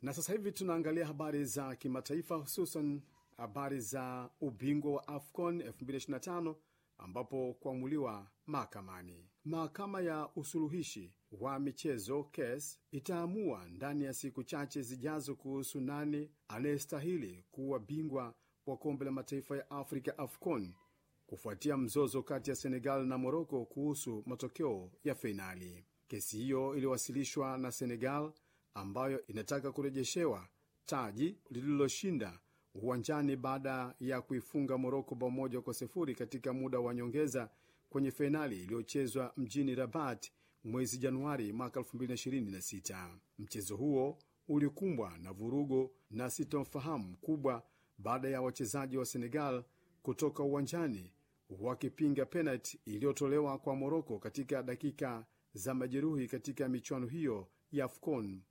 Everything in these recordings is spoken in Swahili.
Na sasa hivi tunaangalia habari za kimataifa, hususan habari za ubingwa wa AFCON 2025 ambapo kuamuliwa mahakamani. Mahakama ya usuluhishi wa michezo KES itaamua ndani ya siku chache zijazo kuhusu nani anayestahili kuwa bingwa wa kombe la mataifa ya Afrika AFCON kufuatia mzozo kati ya Senegal na Moroko kuhusu matokeo ya fainali. Kesi hiyo iliwasilishwa na Senegal ambayo inataka kurejeshewa taji lililoshinda uwanjani baada ya kuifunga Moroko bao moja kwa sifuri katika muda wa nyongeza kwenye fainali iliyochezwa mjini Rabat mwezi Januari mwaka 2026. Mchezo huo ulikumbwa na vurugu na sitomfahamu kubwa baada ya wachezaji wa Senegal kutoka uwanjani wakipinga penalti iliyotolewa kwa Moroko katika dakika za majeruhi katika michuano hiyo ya AFCON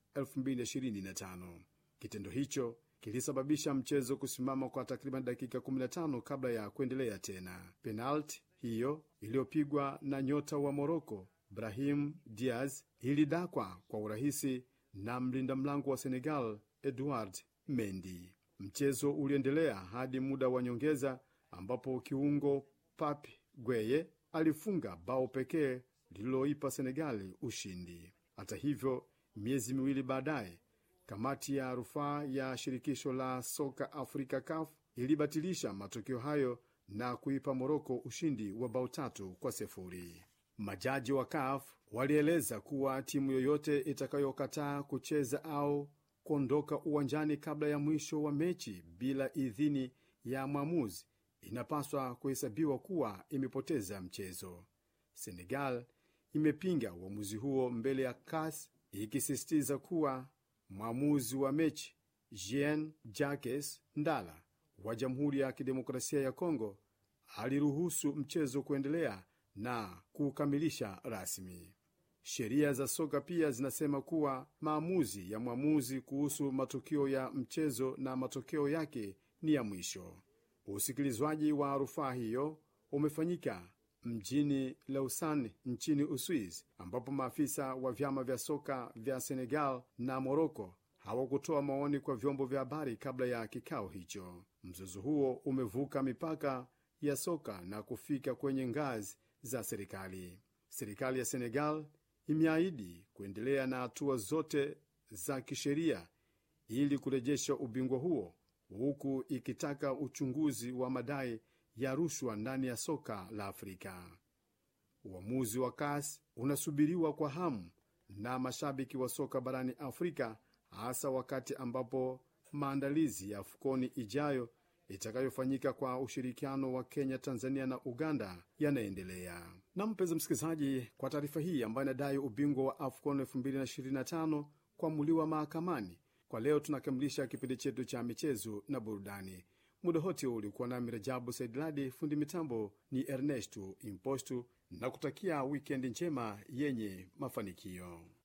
2025. Kitendo hicho kilisababisha mchezo kusimama kwa takriban dakika 15 kabla ya kuendelea tena. Penalti hiyo iliyopigwa na nyota wa Moroko Brahim Diaz ilidakwa kwa urahisi na mlinda mlango wa Senegal Edouard Mendy. Mchezo uliendelea hadi muda wa nyongeza ambapo kiungo Pape Gueye alifunga bao pekee lililoipa Senegali ushindi. Hata hivyo, miezi miwili baadaye, kamati ya rufaa ya shirikisho la soka Afrika CAF ilibatilisha matokeo hayo na kuipa Moroko ushindi wa bao tatu kwa sifuri. Majaji wa CAF walieleza kuwa timu yoyote itakayokataa kucheza au kuondoka uwanjani kabla ya mwisho wa mechi bila idhini ya mwamuzi inapaswa kuhesabiwa kuwa imepoteza mchezo. Senegal imepinga uamuzi huo mbele ya CAS ikisisitiza kuwa mwamuzi wa mechi Jean Jacques Ndala wa Jamhuri ya Kidemokrasia ya Kongo aliruhusu mchezo kuendelea na kukamilisha rasmi. Sheria za soka pia zinasema kuwa maamuzi ya mwamuzi kuhusu matokeo ya mchezo na matokeo yake ni ya mwisho. Usikilizwaji wa rufaa hiyo umefanyika mjini Lausanne nchini Uswizi, ambapo maafisa wa vyama vya soka vya Senegal na Moroko hawakutoa maoni kwa vyombo vya habari kabla ya kikao hicho. Mzozo huo umevuka mipaka ya soka na kufika kwenye ngazi za serikali. Serikali ya Senegal imeahidi kuendelea na hatua zote za kisheria ili kurejesha ubingwa huo huku ikitaka uchunguzi wa madai ya rushwa ndani ya soka la Afrika. Uamuzi wa CAS unasubiriwa kwa hamu na mashabiki wa soka barani Afrika, hasa wakati ambapo maandalizi ya AFCON ijayo itakayofanyika kwa ushirikiano wa Kenya, Tanzania na Uganda yanaendelea. Na mpenzi msikilizaji, kwa taarifa hii ambayo inadai ubingwa wa AFCON 2025 kuamuliwa mahakamani kwa leo tunakamilisha kipindi chetu cha michezo na burudani. Muda wote ulikuwa nami Rajabu Saidladi, fundi mitambo ni Ernesto Impostu, na kutakia wikendi njema yenye mafanikio.